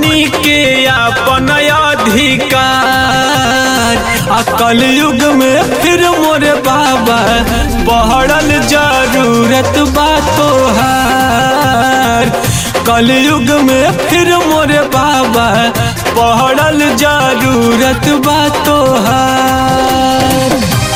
हमनी के अपन अधिकार आ कलयुग में फिर मोरे बाबा पहड़ल जरूरत बा तोहार कलयुग में फिर मोरे बाबा पहड़ल जरूरत बा तोहार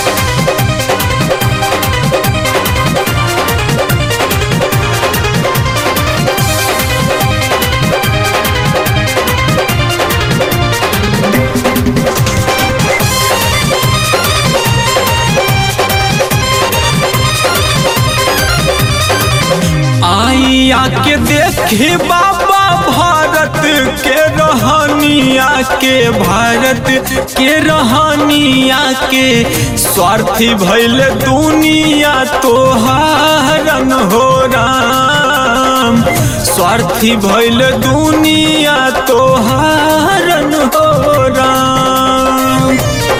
आई आके देखी बाबा भारत के रहनिया के भारत के रहनिया के स्वार्थी भैल दुनिया तोहारन हो राम स्वार्थी भैल दुनिया तोहारन हो राम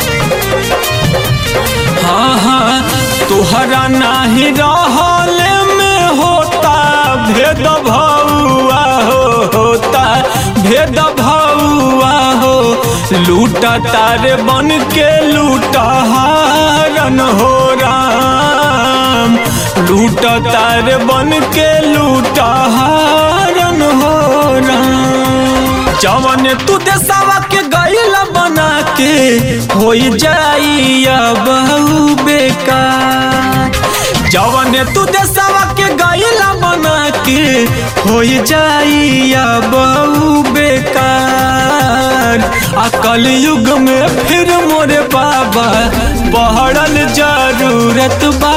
हाँ हाँ तोहरा नाही रहल में होता भेद भौआ हो होता भेद भौआ हो लूटा तारे बन के लूटा हारन हो राम लूटा तारे बन के लूटा हारन हो राम जवन तू देशवा के गैला बना के हो जाई बहु बेकार जवन तू देशवा के गैला बना के हो जाई बहु बेकार आ कलयुग में फिर मोरे बाबा पहड़ल जरूरत बा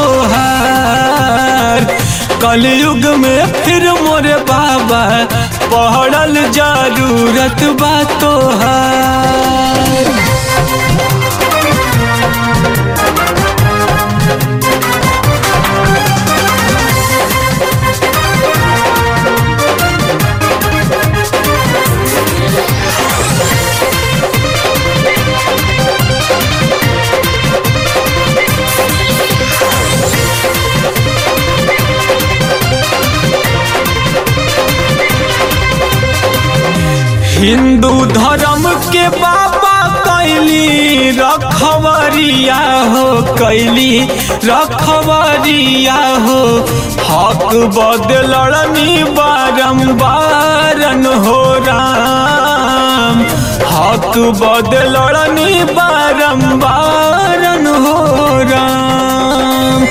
तोहार कलयुग में फिर मोरे बाबा पहड़ल जरूरत बा तोहार हिंदू धर्म के बाबा कैली रखवरिया हो कैली रखवरिया हो हक बदलनी बारम्बारन हो राम हक बदलनी बारम्बारन हो राम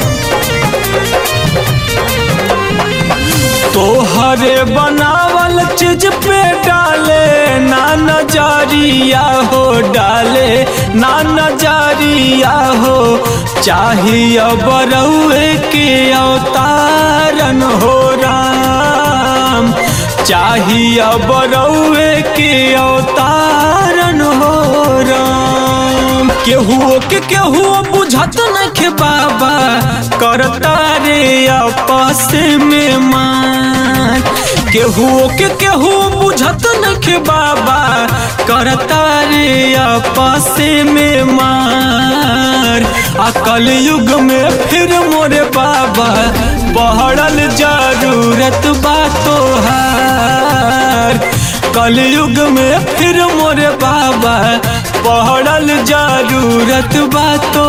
तोहरे बनावल चीज पे डाले ना नजरिया हो डाले ना नजरिया हो चाहिए बरौए के अवतारन हो राम चाहिए बरौए के अवतारन हो राम केहू के केहू बुझत नखे बाबा करता रे आपस में मान केहू के केहू बुझत नखे बाबा करता रे आपस में मार आ कलयुग में फिर मोरे बाबा पहड़ल जरूरत बा तोहार कलयुग में फिर मोरे बाबा पहड़ल जरूरत बा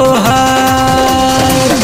तोहार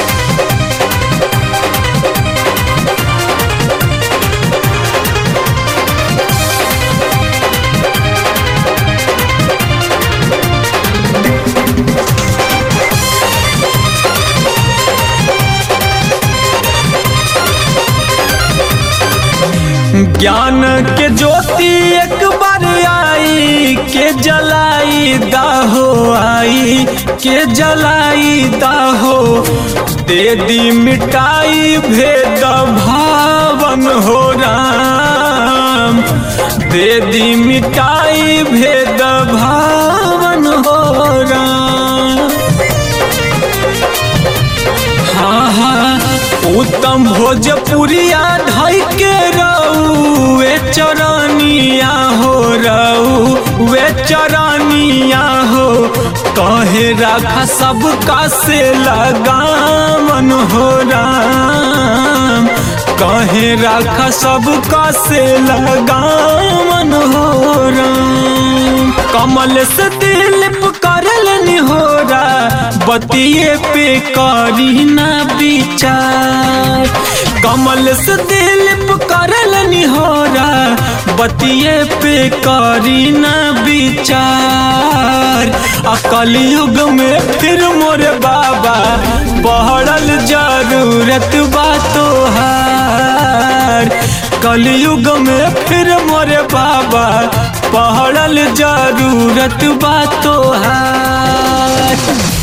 ज्ञान के ज्योति एक बार आई के जलाई दाहो आई के जलाई दाहो दे दी मिटाई भेद भावन हो राम दे दी मिटाई भेद भावन हो राम हाँ हाँ उत्तम भोजपुरिया धई के रहू वे चरनिया हो रहू वे चरनिया हो कहे राखा सबका से लगामन हो राम कहे राखा सबका से लगावन हो राम कमल से दिल करल निहोरा बतिए पे करी ना विचार कमल से दिल करल निहोरा बतिए पे करी ना विचार अकल युग में फिर मोरे बाबा बढ़ल जरूरत बा तोहार कलयुग में फिर मोरे बाबा पढ़ल जरूरत बा तोहार